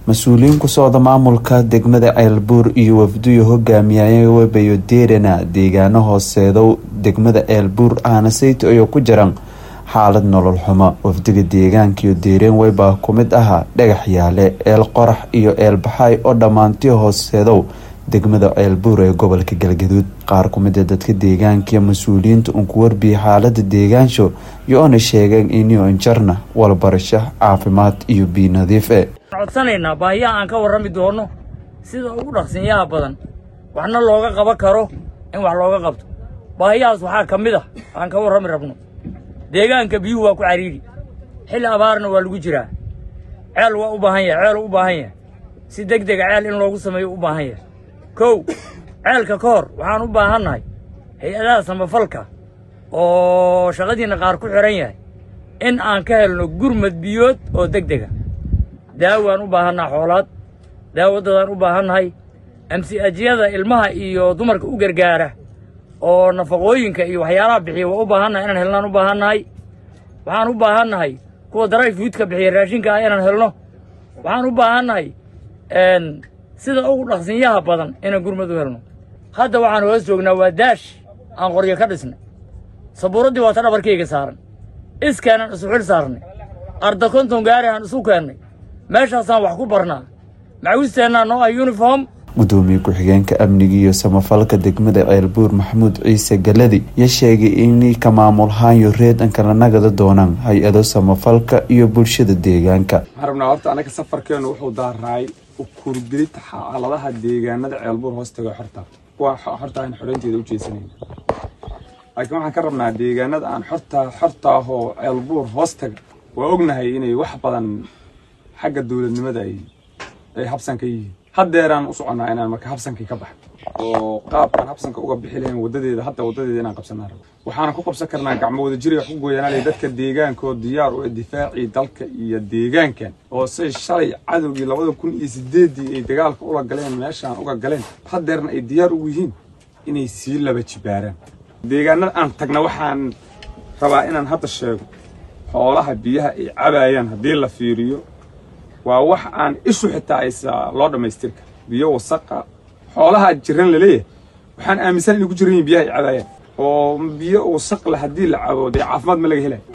mas-uuliyiin ku socda maamulka degmada ceelbuur iyo wafduyo hogaamiyaya webayo deerana deegaano hooseedow degmada ceelbuur ahna sayto ayoo ku jiran xaalad nolol xumo wafdiga deegaankiyo deereen weybaa ku mid ahaa dhagax yaale eel qorax iyo eel baxaay oo dhammaantii hooseedow degmada ceelbuur ee gobolka galgaduud qaar ku mid a dadka deegaankiiyo mas-uuliyiinta uun ku warbiyay xaalada deegaansho iyo oona sheegeen inio injarna walbarasho caafimaad iyo biyo nadiif e codsanaynaa baahiyaha aan ka warrami doono sida ugu dhaqsinyaha badan waxna looga qaban karo in wax looga qabto baahiyahaas waxaa ka mid ah aan ka warrami rabno deegaanka biyuhu waa ku cariiri xilli abaarna waa lagu jiraa ceel waa u baahan yahay ceel u baahan yahay si deg dega ceel in loogu sameeyo u baahan yahay kow ceelka ka hor waxaan u baahannahay hay-adaha samafalka oo shaqadiinna qaar ku xidhan yahay in aan ka helno gurmad biyood oo deg dega daawaan u baahannaha xoolaad daawadadaan u baahannahay amsi-ajyada ilmaha iyo dumarka u gargaara oo nafaqooyinka iyo waxyaalaha bixiya waa u baahannahay inaan helnaan u baahannahay waxaan u baahannahay kuwa daray fuudka bixiya raashinka ah inaan helno waxaan u baahannahay sida ugu dhaqsinyaha badan inaan gurmad u helno hadda waxaan hoos joognaa waa daash aan qoryo ka dhisnay sabuuraddii waa ta dhabarkayga saaran iskaanan isu xil saarnay arda konton gaari aan isu keennay meeshaasaan wax ku barnaa macawisteennaa noo ah yuniform gudoomiye ku-xigeenka amniga iyo samafalka degmada ceelbuur maxamuud ciise galadi ya sheegay inay ka maamulhaanyo reedanka la nagada doonaan hay-ado samafalka iyo bulshada deegaanka waxaan rabnaa horta anaga safarkeenu wuxuu daaraay ukurgelid xaaladaha deegaanada ceelbuur hoostaga xorta kuwa xorta aan xoreynteeda u jeesanayn laakiin waxaan ka rabnaa deegaanada aan xorta xorta ahoo ceelbuur hoostaga waa ognahay inay wax badan xagga dowladnimada ay ay habsan ka yihiin haddeeraan u soconnaa inaan marka habsankii ka baxo oo qaabkaan habsanka uga bixi lahayn wadadeeda hadda wadadeeda inaan qabsanaa rabo waxaana ku qabsan karnaa gacmo wada jiri wax ku gooyanaalay dadka deegaankaoo diyaar u difaacii dalka iyo deegaankan oo say shalay cadowgii labada kun iyo sideeddii ay dagaalka ula galeen meeshaan uga galeen haddeerna ay diyaar ugu yihiin inay sii laba jibaaraan deegaanada aan tagna waxaan rabaa inaan hadda sheego xoolaha biyaha ay cabaayaan haddii la fiiriyo waa wax aan ishu xitaa aysa loo dhammaystirka biyo wasaqa xoolaha jiran laleeyahay waxaan aaminsan inay ku jiran yihin biyaha ay cabaayaan oo biyo wasaq le haddii la cabo dee caafimaad ma laga helay